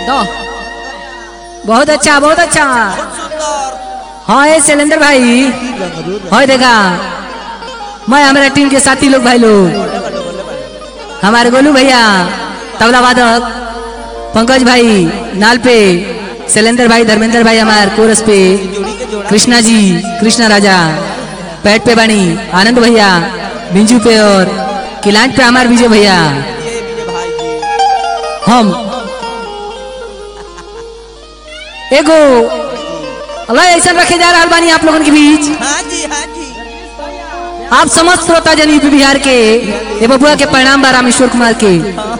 दो बहुत अच्छा बहुत अच्छा सुंदर हाँ ये शैलेंद्र भाई हाँ देखा मैं हमारा टीम के साथी लोग भाई लोग हमारे गोलू भैया तबला वादक पंकज भाई नाल पे शैलेंद्र भाई धर्मेंद्र भाई हमारे कोरस पे जोड़ी के जोड़ा कृष्णा जी कृष्णा राजा पैट पे बानी आनंद भैया बिंजू पे और किलांट पे हमारे विजय भैया ये मेरे भाई जी हम एगो अल्लाह ऐसा रखे जा रहा बानी आप लोगों के बीच हाँ जी हाँ जी आप समस्त श्रोता जन यूपी बिहार के ये बबुआ के परिणाम बा रामेश्वर कुमार के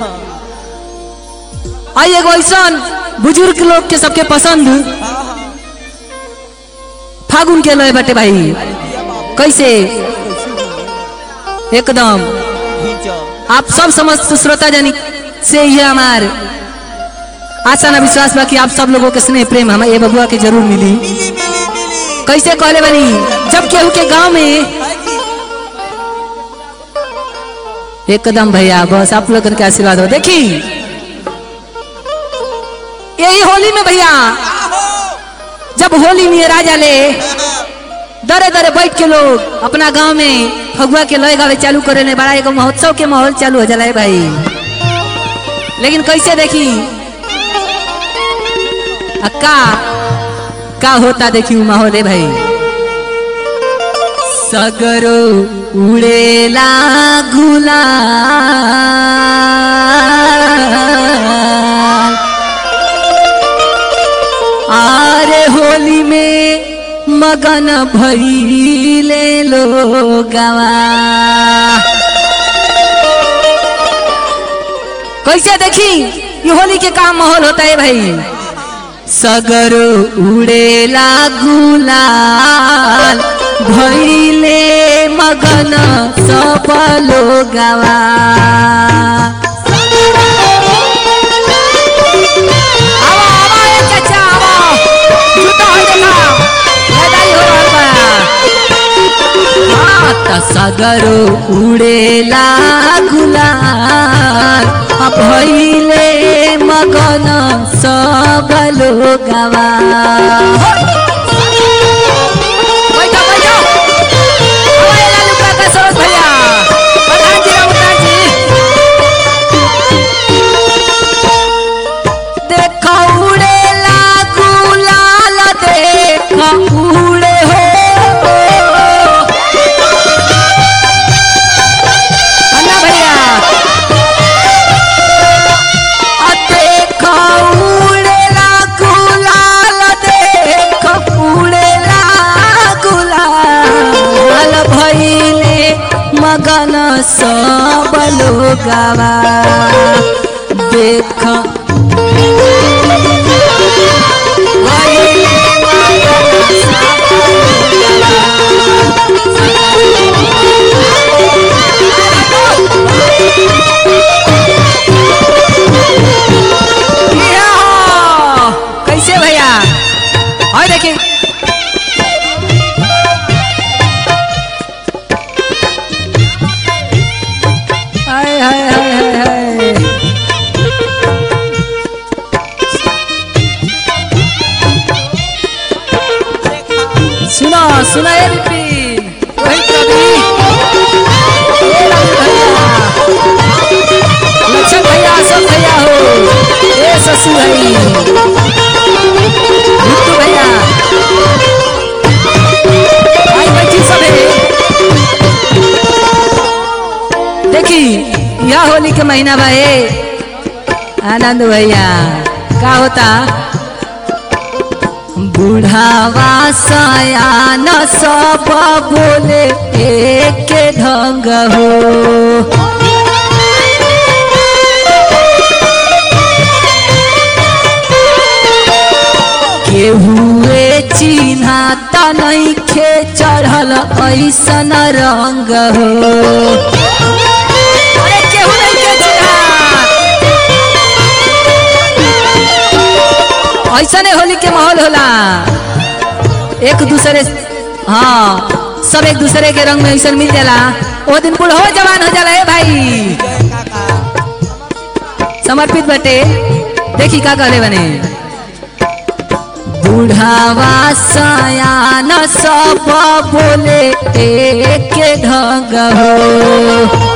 आई एगो ऐसा बुजुर्ग लोग के सबके पसंद फागुन के लय बटे भाई कैसे एकदम खींचो आप सब समस्त श्रोता जन से ये हमार आशा ना विश्वास बा कि आप सब लोगों के स्नेह प्रेम हमें ये बबुआ के जरूर मिली मिली मिली मिली कैसे कहले बनी जब केहू के गांव में हाँ जी एकदम भैया बस आप लोगन के आशीर्वाद हो देखी यही होली में भैया जब होली में राजा ले दरे दरे बैठ के लोग अपना गांव में फगुआ के लय गावे चालू करे ने बड़ा एगो महोत्सव के माहौल चालू हो जाला है भाई लेकिन कैसे देखी आ का का होता देखी उ माहौल है भाई सगरो उड़ेला गुलाल आरे होली में मगन भइले लोगवा कैसे देखी ये होली के काम माहौल होता है भाई सगर उड़ेला गुलाल भइले मगन सब लोगवा आवा, आवा, ए चाचा, आवा। जुटा होई देखा। लड़ाई हो रहल बा। हाँ, त सगर उड़ेला गुलाल आ भइले मगन सब लोगवा बैठो, बैठो। आवा, ए लालू काका, सरोज भैया। प्रधान जी, रघुनाथ जी। देख उड़ेला गुलाल देख उड़े हो अन्ना भैया आ देख उड़ेला गुलाल देख उड़ेला गुलाल भइले मगन सब लोगवा देख कैसे भैया और देखिए हाय हाय हाय हाय हाय सुनो सुनो ए बिपिन रोहित रवि ए राहुल भैया लक्षण भैया सब भैया हो ए शशि भाई बिट्टू भैया आई बैठी सब है देखी यह होली के महीना बा ए आनंद भैया का होता बुढ़ावा सयान सब बोले एक ढंग हो केहुए चिन्हा त नइखे चढ़ल ऐसन रंग हो अरे केहू नइखे चिन्हात। ऐसने होली के माहौल होला एक दूसरे हाँ सब एक दूसरे के रंग में ऐसा मिल जाला वो दिन कुल हो जवान हो जाला है भाई समर्पित बटे देखी का कहले बने बुढ़ावा सयान सब बोले एक ढंग हो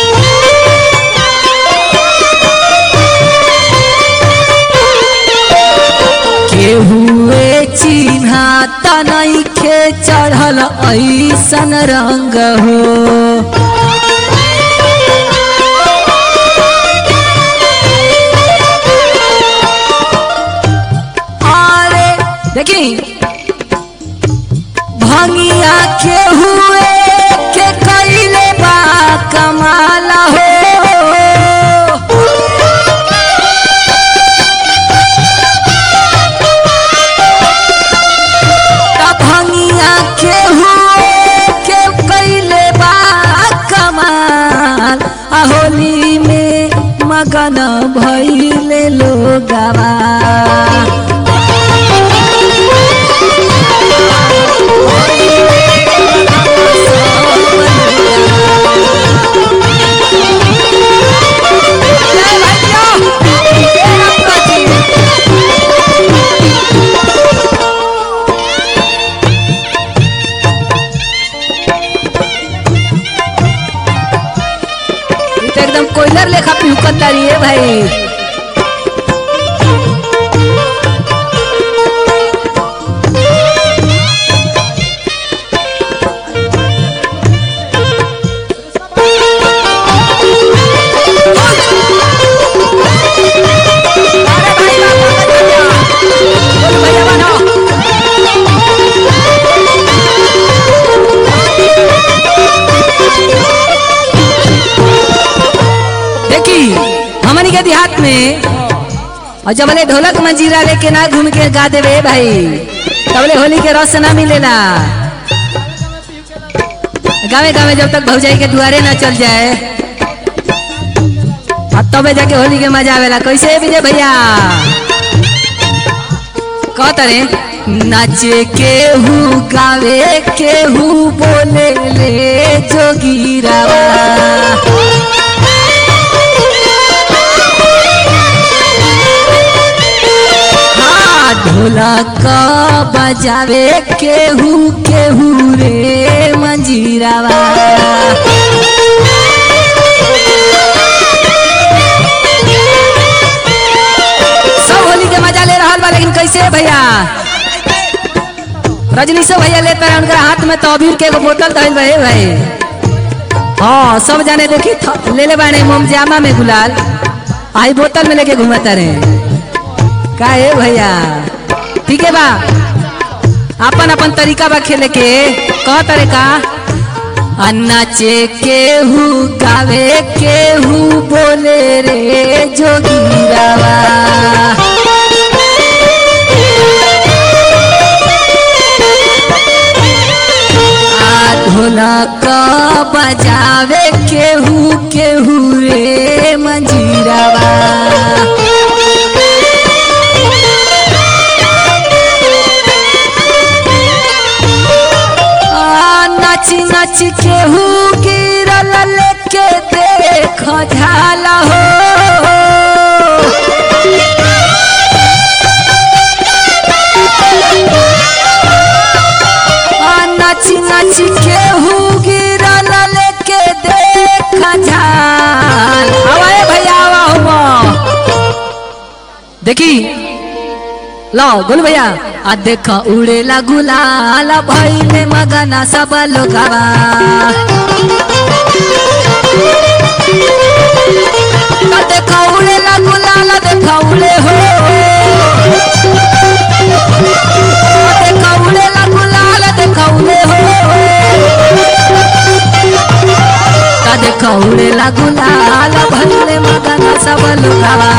केहुए चिन्हा तनखे चढ़ल ऐसन रंग हो अरे देखी भंगिया के हुए के कैले बा कमाल हो तब भंगिया के हुए के कैले बा कमाल आ होली में मगन भइले लोगवा जय भैया हे रंगा जी ई तो एकदम कोयलर लेखा पिहुकत तारी है भाई अरे भाई बा, पंकज भैया। बोलो भैया बनो। देखी हमनी के देहात में और जब बोले ढोलक मंजीरा लेके ना घूम के गा देवे भाई तबले होली के रस ना मिलेला गावे गावे जब तक भौजाई के दुआरे ना चल जाए अब तबे जाके होली के मजा आवेला कैसे विजय भैया कहतरे नाचे केहू गावे केहू बोले ले जोगीरावा हाँ, ढोलक बजावे केहू केहू रे मंजीरावा सब होली के मजा ले रहा बा लेकिन कैसे भैया रजनीशो भैया लेते रहे उनका हाथ में तो अबीर के एगो बोतल धइल रहे भाई हाँ सब जाने देखी थ- ले ले बाने मोमजामा में गुलाल आई बोतल में लेके घूमता रहे का है भैया ठीक है बा अपन अपन तरीका बा खेले के कह तरे का आ नाचे केहू गावे केहू बोले रे जोगीरावा आ ढोलक बजावे केहू केहू रे मंजीरावा आ, नाची नाची केहू गिरल लेके देख झाल हो आ, नाची नाची केहू गिरल लेके देख झाल आवाए भैया आवा हुआ देखी लो गोलू भैया आ देख उड़ेला गुलाल भइले मगना सब लोगवा आ देख उड़ेला गुलाल देख उड़े हो आ देख उड़ेला गुलाल देख उड़े हो आ देख उड़ेला गुलाल भइले मगना सब लोगवा